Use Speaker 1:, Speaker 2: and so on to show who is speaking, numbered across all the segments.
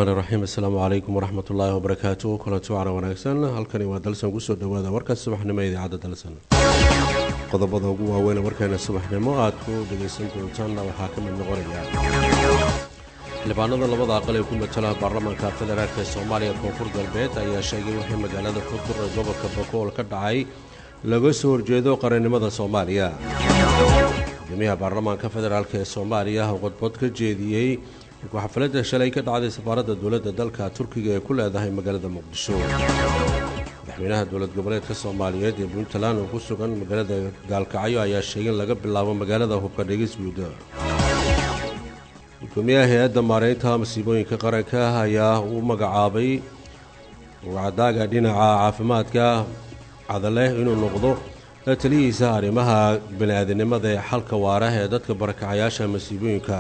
Speaker 1: raxmaani raxiim assalaamu calaykum waraxmat ullaahi wabarakaatu kulanti wacna wanaagsan halkani waa dalsan kusoo dhowaada warka subaxnimo ee idaacadda dalsan qodobada ugu waaweyn warkeena subaxnimo aad ku dhegaysan doontaanna waxaa ka mid noqonaya xildhibaanada labada aqal ee ku matala baarlamaanka federaalk ee soomaaliya koonfur galbeed ayaa sheegay wixii magaalada xudur ee gobolka bakool ka dhacay laga soo horjeedo qarannimada soomaaliya gudoomiyaha baarlamaanka federaalk ee soomaaliya qodbod ka jeediyey xafladda shalay ka dhacday safaaradda dowladda dalka turkiga ee ku leedahay magaalada muqdisho madaxweynaha dowlad goboleedka soomaaliyeed ee puntland oo ku sugan magaalada gaalkacyo ayaa sheegay in laga bilaabo magaalada hubka dhigisguud gudoomiyaha hay-adda maareynta masiibooyinka qaranka ayaa uu magacaabay wacdaaga dhinaca caafimaadka cadaleh inuu noqdo taliyihiisa arrimaha bani-aadinimada ee xalka waara ee dadka barakacayaasha masiibooyinka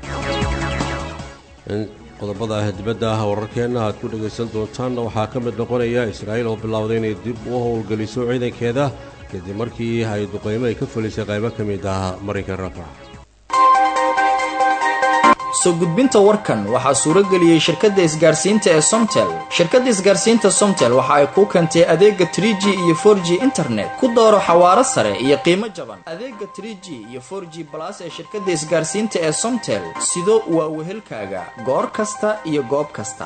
Speaker 1: qodobada dibadda ah wararkeenna aad ku dhagaysan doontaanna waxaa ka mid noqonaya israa'iil oo bilowday inay dib u howlgeliso ciidankeeda kadib markii ay duqeymo ay ka fulisay qaybo ka mid ah marinka rafax
Speaker 2: soo gudbinta warkan waxaa suurageliyey shirkadda isgaarsiinta ee somtel shirkadda isgaarsiinta somtel waxa ay kuu keentay adeega trie g iyo for g internet ku dooro xawaaro sare iyo qiimo jaban adeega trie g iyo for g balas ee shirkadda isgaarsiinta ee somtel sido waa wehelkaaga goor kasta iyo goob kasta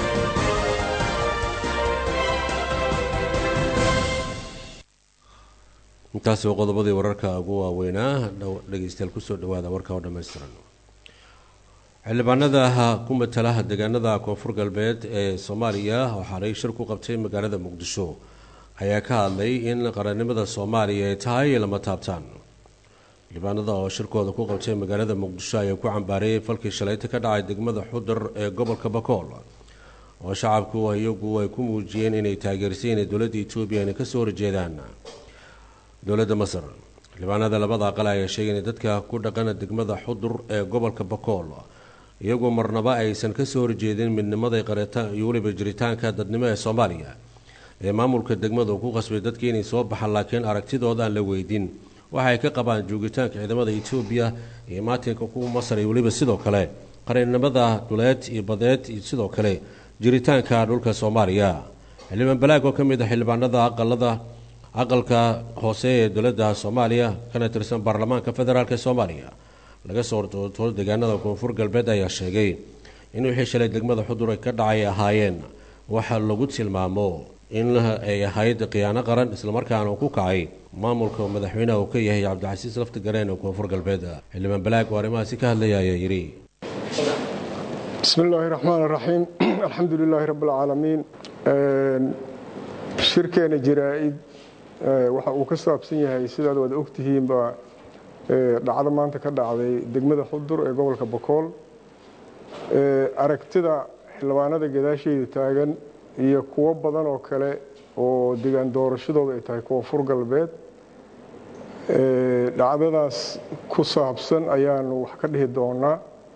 Speaker 1: intaasi waa qodobadii wararka ugu waaweynaa dhegeystayaal kusoo dhawaada warka oo dhammaystiran xildhibaanada ku matala deegaanada koonfur galbeed ee soomaaliya waxaanay shir ku qabtay magaalada muqdisho ayaa ka hadlay in qarannimada soomaaliya ay tahay lama taabtaan xildhibaanada oo shirkooda ku qabtay magaalada muqdisho ayaa ku cambaareeyay falkii shalayta ka dhacay degmada xudur ee gobolka bakool oo shacabku iyagu ay ku muujiyeen inay taageersay inay dowladda etoobiya inay kasoo horjeedaan dowladda masar xildhibaanada labada aqal ayaa sheegay in dadka ku dhaqana degmada xudur ee gobolka bakool iyagoo marnaba aysan kasoo horjeedin midnimada qareta iyo weliba jiritaanka dadnimo ee soomaaliya ee maamulka degmada ku qasbay dadka inay soo baxaan laakiin aragtidooda aan la weydin waxa ay ka qabaan joogitaanka ciidamada etoobiya iyo maatinka kuwa masar iyo weliba sidoo kale qarannimada dhuleed iyo badeed iyo sidoo kale jiritaanka dhulka soomaaliya xildhibaan balaag oo ka mid ah xildhibaanada aqalada aqalka hoose ee dowladda soomaaliya kana tirsan baarlamaanka federaalk ee soomaaliya laga soo hortooto deegaanada koonfur galbeed ayaa sheegay in wixii shalay degmada xudur ay ka dhacay ahaayeen waxa lagu tilmaamo in ay ahayd khiyaano qaran islamarkaana ku kacay maamulka madaxweynaha uu ka yahay cabdicasiis lafti gareen ee koonfur galbeed xildhibaan balaag oo arrimahaasi ka hadlaya ayaa yidhi
Speaker 3: bismi illaahi raxmaan raxiim alxamdu lilaahi rabbi alcaalamiin shirkeena jaraa-id waxa uu ka saabsan yahay sidaad waad ogtihiinba dhacdo maanta ka dhacday degmada xudur ee gobolka bakool aragtida xildhibaanada gadaasheeda taagan iyo kuwo badan oo kale oo degaan doorashadooda ay tahay koonfur galbeed dhacdadaas ku saabsan ayaanu wax ka dhihi doonaa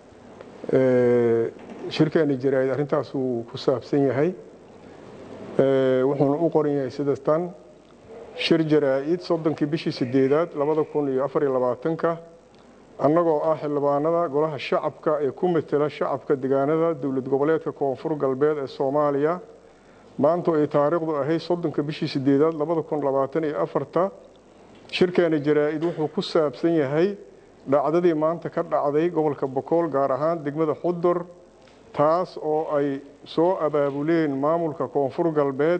Speaker 3: shirkeena jaraa-id arrintaasuu ku saabsan yahay wuxuuna u qoran yahay sida tan shir jaraa-id soddonkii bishii sideedaad labada kun iyo afar iyo labaatanka annagoo ah xildhibaanada golaha shacabka ee ku matela shacabka deegaanada dowlad goboleedka koonfur galbeed ee soomaaliya maanta ay taariikhdu ahayd soddonka bishii sideedaad labada kun labaatan iyo afarta shirkeena jaraa-id wuxuu ku saabsan yahay dhacdadii maanta ka dhacday gobolka bakool gaar ahaan degmada xudur taas oo ay soo abaabuleen maamulka koonfur galbeed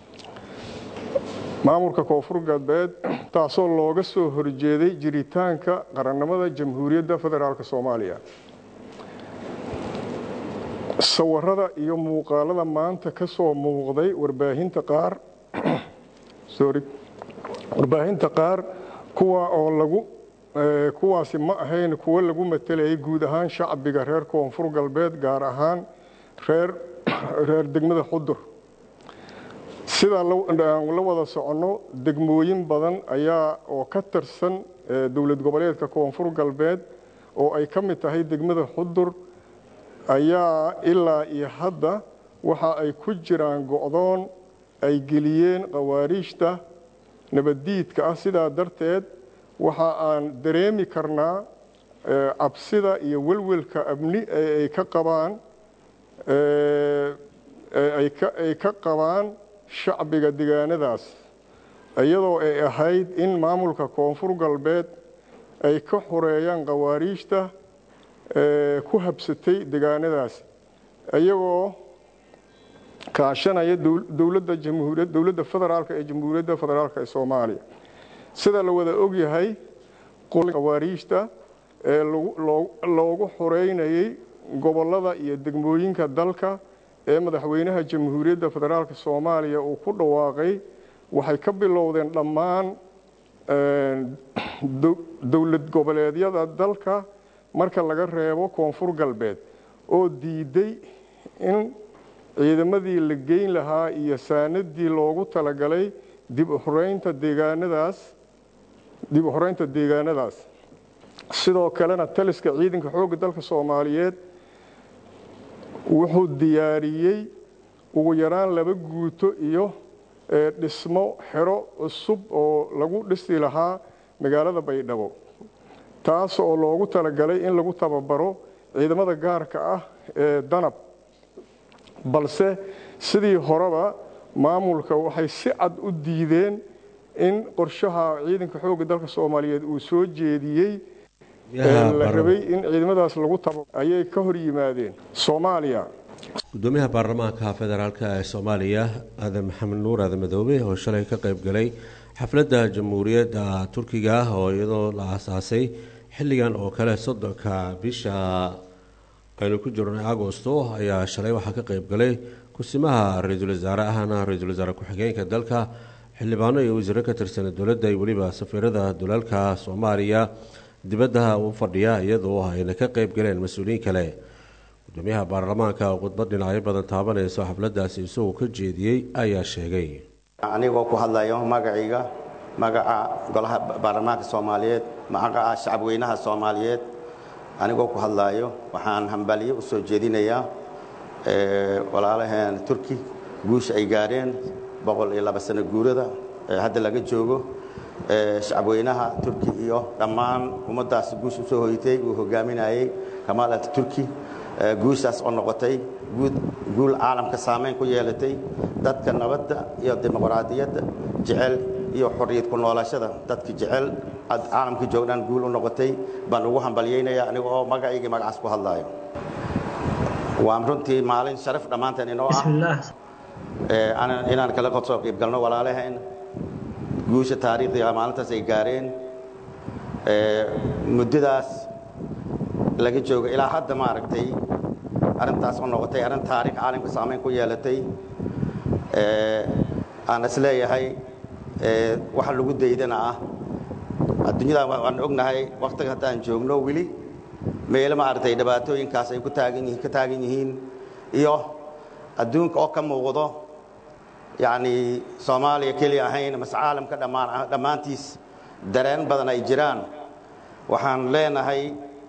Speaker 3: maamulka koonfur galbeed taasoo looga soo horjeeday jiritaanka qarannimada jamhuuriyadda federaalk soomaaliya sawirada iyo muuqaalada maanta ka soo muuqday warbaahinta qaar sorry warbaahinta qaar kuwa oo lagu kuwaasi ma ahayn kuwo lagu matelayay guud ahaan shacbiga reer koonfur galbeed gaar ahaan reer reer degmada xudur sidaa la wada soconno degmooyin badan ayaa oo ka tirsan dowlad goboleedka koonfur galbeed oo ay ka mid tahay degmada xudur ayaa ilaa iyo hadda waxa ay ku jiraan go'doon ay geliyeen khawaariijta nabaddiidka ah sidaa darteed waxa aan dareemi karnaa cabsida iyo welwelka amni ee ay ka qabaan ay ka qabaan shacbiga deegaanadaas iyadoo ay ahayd in maamulka koonfur galbeed ay ka xoreeyaan khawaariijta ku habsatay deegaanadaas iyagoo kaashanaya dowladda jamhuuriyad dowladda federaalka ee jamhuuriyadda federaalka ee soomaaliya sida la wada ogyahay khawaariijta ee loogu xoreynayay gobollada iyo degmooyinka dalka ee madaxweynaha jamhuuriyadda federaalka soomaaliya uu ku dhawaaqay waxay ka bilowdeen dhammaan dowlad goboleedyada dalka marka laga reebo koonfur galbeed oo diiday in ciidamadii la geyn lahaa iyo saanadii loogu talagalay dib uxoreynta deegaanadaas dib u xoreynta deegaanadaas sidoo kalena taliska ciidanka xoogga dalka soomaaliyeed wuxuu diyaariyey ugu yaraan laba guuto iyo dhismo xero cusub oo lagu dhisi lahaa magaalada baydhabo taas oo loogu talagalay in lagu tababaro ciidamada gaarka ah ee danab balse sidii horeba maamulka waxay si cad u diideen in qorshaha ciidanka xoogga dalka soomaaliyeed uu soo jeediyey la rabay in ciidamadaas lagu taba ayay ka hor yimaadeen soomaaliya
Speaker 1: gudoomiyaha baarlamaanka federaalk ee soomaaliya aadan maxamed nuur aadan madoobe oo shalay ka qayb galay xafladda jamhuuriyadda turkiga oo iyadoo la aasaasay xilligan oo kale soddonka bisha aynu ku jirnay agosto ayaa shalay waxaa ka qayb galay kusimaha ra-iisul wasaare ahna ra-iisul wasaare ku-xigeenka dalka xildhibaano iyo wasiiro ka tirsan dowladda iyo weliba safiirada dalalka soomaaliya dibadda u fadhiya iyadoo ayna ka qayb galeen mas-uuliyiin kale gudoomiyaha baarlamaanka oo khudbad dhinacyo badan taabanayso xafladaasi isagoo ka jeediyey ayaa sheegay
Speaker 4: anigoo ku hadlayo magacayga magaca golaha baarlamaanka soomaaliyeed magaca shacabweynaha soomaaliyeed anigoo ku hadlaayo waxaan hambalyo u soo jeedinayaa walaalaheen turki guusha ay gaadheen boqol iyo laba sano guurada hadda laga joogo shacabweynaha turki iyo dhammaan ummaddaas guush u soo hoytay uu hogaaminayey kamaal ataturki guushaas oo noqotay guul caalamka saamayn ku yeelatay dadka nabadda iyo dimuqraadiyadda jecel iyo xorriyad ku noolashada dadka jecel caalamka joogdhan guul u noqotay baan ugu hambalyaynaya aniga oo magacaygii magacaas ku hadlaayo waa runtii maalin sharaf dhammaanteen inoo ah inaan kala soo qiib galno walaalaheen guusha taariikhdiga maalintaas ay gaareen muddadaas laga joogo ilaa hadda maaragtay arrintaas oo noqotay arrin taarikh caalamka saamayn ku yeelatay aan is leeyahay waxa lagu daydana ah adduunyada waan ognahay wakhtiga haddaan joogno weli meelo maaragtay dhibaatooyinkaas ay ku taagan yihiin ka taagan yihiin iyo adduunka oo ka muuqdo yacni soomaaliya keliya ahayn mase caalamka dhammaan dhammaantiis dareen badan ay jiraan waxaan leenahay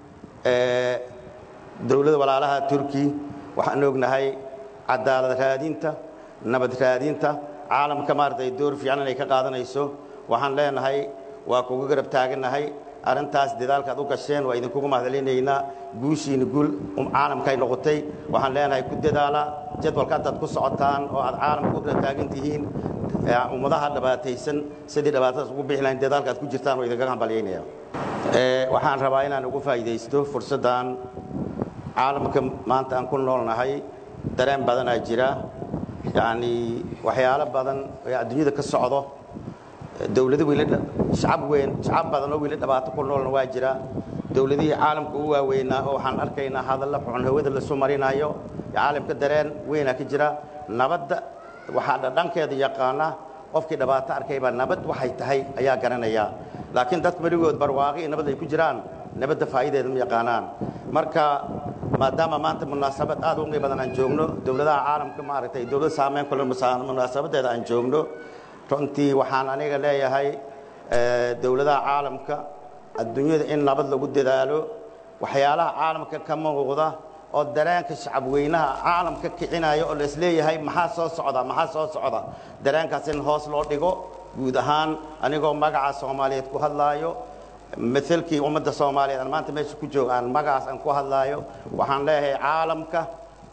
Speaker 4: dowladda walaalaha turki waxaan ognahay cadaalad raadinta nabad raadinta caalamka maaragtay door fiican inay ka qaadanayso waxaan leenahay waa kuga garab taagannahay arrintaas dadaalkaad u gasheen waa idinkugu mahadcelinaynaa guushiina guul caalamkaay noqotay waxaan leenahay ku dadaala jadwalka haddaad ku socotaan oo aad caalamka u garab taagan tihiin ummadaha dhibaataysan sidii dhibaatadaas ugu bixi lahayn dadaalkaad ku jirtaan waa idinkaga hambalyaynaya waxaan rabaa inaan ugu faa'iidaysto fursaddan caalamka maanta aan ku noolnahay dareen badanaa jira yacni waxyaalo badan ee adduunyada ka socdo dowlado wiila shacab weyn shacab badan oo wiila dhibaato ku noolna waa jira dowladihii caalamka u waaweynaa oo waxaan arkaynaa hadalla xun hawada lasu marinayo caalamka dareen weynaa ka jira nabadda waxaa dhankeeda yaqaana qofkii dhibaato arkay baa nabad waxay tahay ayaa garanaya laakiin dadka weligood barwaaqi nabad ay ku jiraan nabadda faa'iideeda ma yaqaanaan marka maadaama maanta munaasabad aad u qiimo badan aan joogno dowladaha caalamka maaragtay dowlad saameyn kule munaasabadeeda aan joogno runtii waxaan aniga leeyahay dowladaha caalamka adduunyada in nabad lagu dadaalo waxyaalaha caalamka ka muuqda oo dareenka shacabweynaha caalamka kicinaya oo laisleeyahay maxaa soo socda maxaa soo socda dareenkaas in hoos loo dhigo guud ahaan anigoo magaca soomaaliyeed ku hadlaayo maalkii ummadda soomaaliyeed aan maanta meesha ku jooga aan magacaas aan ku hadlaayo waxaan leeyahay caalamka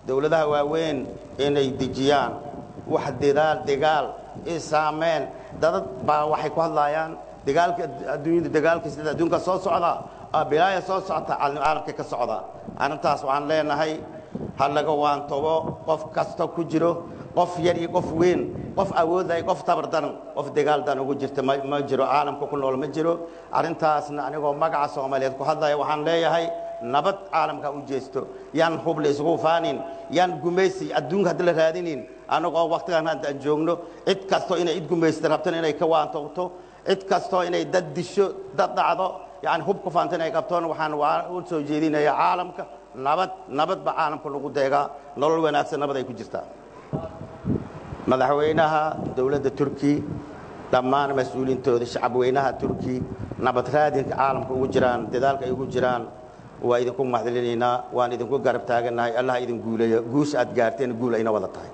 Speaker 4: dowladaha waaweyn inay dejiyaan wax dadaal degaal i saameen dadad baa waxay ku hadlaayaan dagaalka adduunyada dagaalka sida adduunka soo socda bilaaya soo socota caalamka ka socda arrintaas waxaan leenahay ha laga waantobo qof kasta ku jiro qof yar iyo qof weyn qof awoodlay qof tabardaran qof dagaaldan ugu jirta ma jiro caalamka ku nool ma jiro arrintaasna anigoo magaca soomaaliyeed ku hadlaya waxaan leeyahay nabad caalamka u jeesto yaan hub la isugu faanin yaan gumaysi adduunka haddi la raadinin anagoo waktigan hadda aan joogno cid kastoo inay id gumaysta rabtan inay ka waantogto cid kastoo inay dad disho dad dhacdo yani hub ku faanta inay qabtoon waxaan u soo jeedinaya caalamka nabad nabad ba caalamka lagu deegaa nolol wanaagsan nabad ay ku jirtaa madaxweynaha dowladda turki dhammaan mas-uuliintooda shacabweynaha turki nabad raadinka caalamka ugu jiraan dadaalka ay ugu jiraan waa idinku mahadcelinaynaa waan idinku garab taagannahay allah idin guuleeyo guusha aad gaarteen guul ayna wada tahay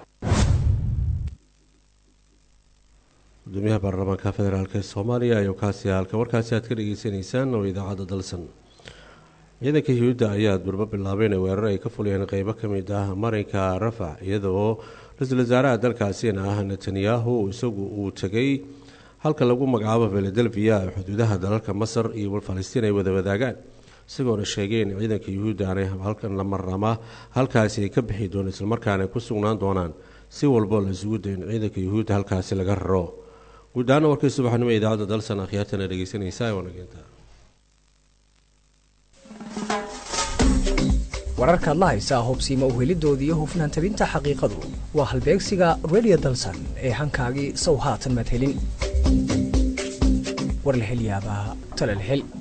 Speaker 1: gudoomiyaha baarlamaanka federaalk ee soomaaliya ayuu kaasi halka warkaasi aad ka dhageysanaysaan oo idaacadda dalsan ciidanka yuhuudda ayaa durbo bilaabay inay weerar ay ka fuliyeen qeybo ka mid ah marinka rafax iyadoo ra-iisul wasaaraha dalkaasina ah netanyahu isagu uu tegay halka lagu magacaabo filadelfiya xuduudaha dalalka masar iyo falastiin ay wada wadaagaan isagoona sheegay in ciidanka yuhuudda aanay halkan la marnama halkaasi ay ka bixi doon islamarkaana ku sugnaan doonaan si walbo la isugu dayo in ciidanka yuhuudda halkaasi laga raro guud ahaana warkii subaxnimo idaacadda dalsan akhyaartana dhegeysanaysaa wanageenta
Speaker 5: wararkaad la haysaa hubsiima uhelidoodii iyo hufnaan tabinta xaqiiqadu waa halbeegsiga redio dalsan ee hankaagii sow haatan maad helin war la hel yaabaa tale la hel